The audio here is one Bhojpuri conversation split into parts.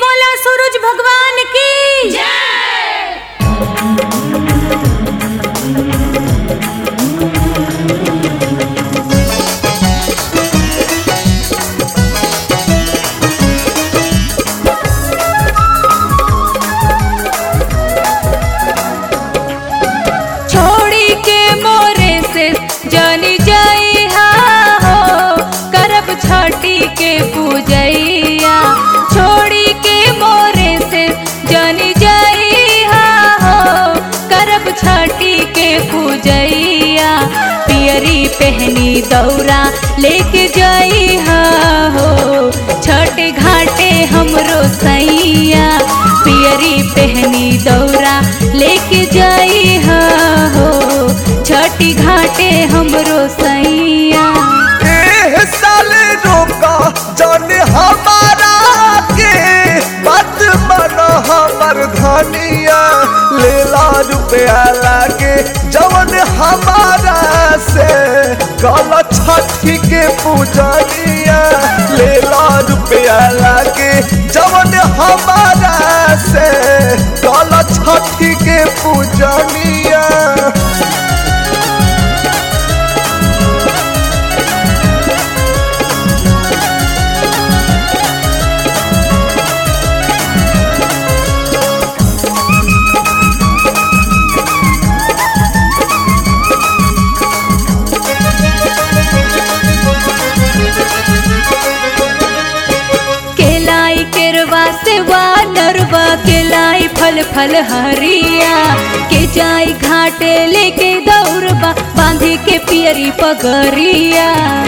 बोला सूरज भगवान की छोड़ी के मोरे से जानी जाई हो करब छठी के पूजैया छोड़ी के मोरे से जानी जाई हो करब छठी के पूजैया पियरी पहनी दौरा लेके जाई हो छठ घाटे हमरो सैया पियरी पहनी दौरा लेके जाई हो छठी घाटे हमरो सैया एह साले रोका जाने हमारा के बात माना हमर धनिया लेला रुपया लागे जवन हमारा से गल छठी के पूजनिया लेला रुपया लागे जवन हमारा से गल छठी के पूजनिया केलाई केरवा से वा नरवा केलाई फल फल हरिया के जाई घाटे लेके दौड़बा बांधे के पियरी पगरिया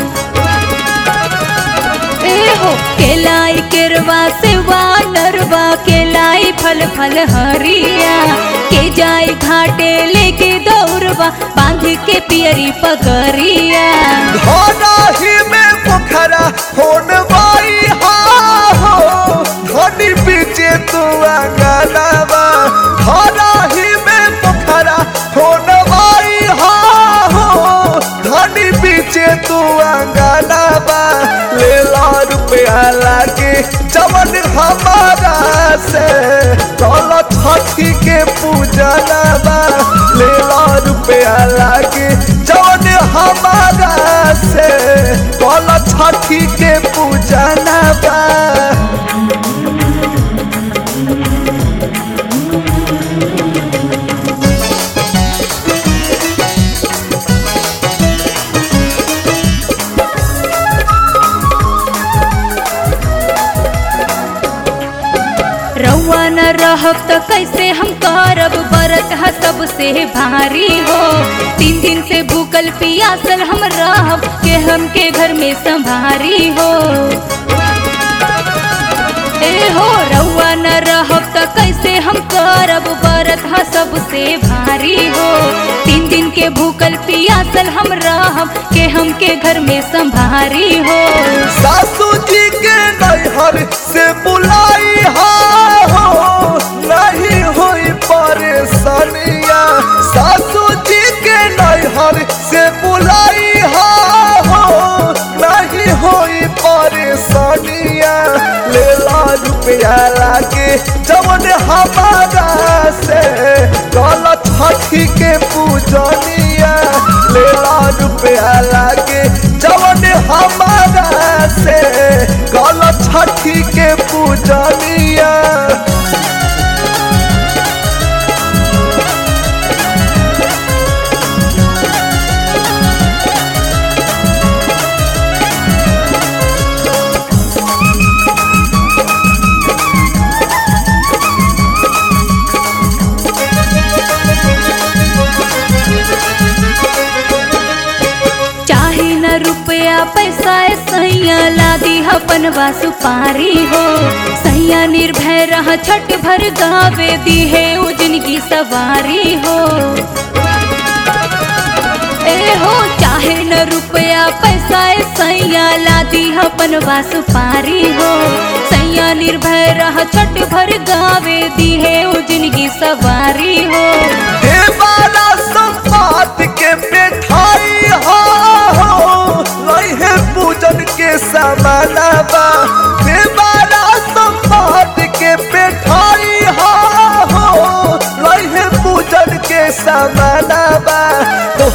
ए हो केलाई केरवा से वा नरवा केलाई फल फल हरिया के जाई घाटे लेके दौड़बा बांध के पियरी पगरिया धनाही में पोखरा होन बाई हा हो धनी पीछे तू अंगनावा धनाही में पोखरा होन बाई हा हो धनी पीछे तू अंगनावा ले ला रुपया लागे जवन हमारा से कल छठी के पूजनवा ले ला रुपया लागे जवन हमारा से कल छठी के पूजनवा रउआ न रहब त कैसे हम करब बरत ह सबसे भारी हो तीन दिन से भूखल पियासल हम रहब के हमके घर में संभारी हो ए हो रउआ न रहब त कैसे हम करब बरत ह सबसे भारी हो तीन दिन के भूखल पियासल हम रहब के हमके घर में संभारी हो सासू जी के नैहर से बुलाई हा हो नहीं हुई परेशानिया सासू जी के नैहर से बुलाई हा हो नहीं हुई परेशानिया ले ला रुपया लागे जवन हमारा से कल छठी के पूजनिया ले ला रुपया लागे जवन हमारा से कल छठी के पूजनिया चाहे न रुपया पैसा ए सैया लादी अपन सुपारी हो सैया निर्भय रह छठ भर गावे दी है उजन की सवारी हो ए हो चाहे न रुपया पैसा ए सैया लादी अपन सुपारी हो सैया निर्भय रह छठ भर गावे दी है उजन की सवारी हो हे बाला संपात के मिठाई हो लइहे पूजन के समानवा हे बाला संपात के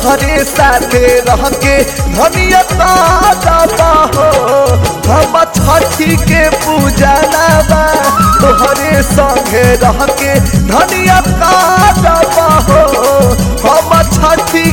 तोहरे साथे रह के धनिया ताजा हो हम छठी के पूजा बा तोहरे संगे रह के धनिया ताजा हो हम छठी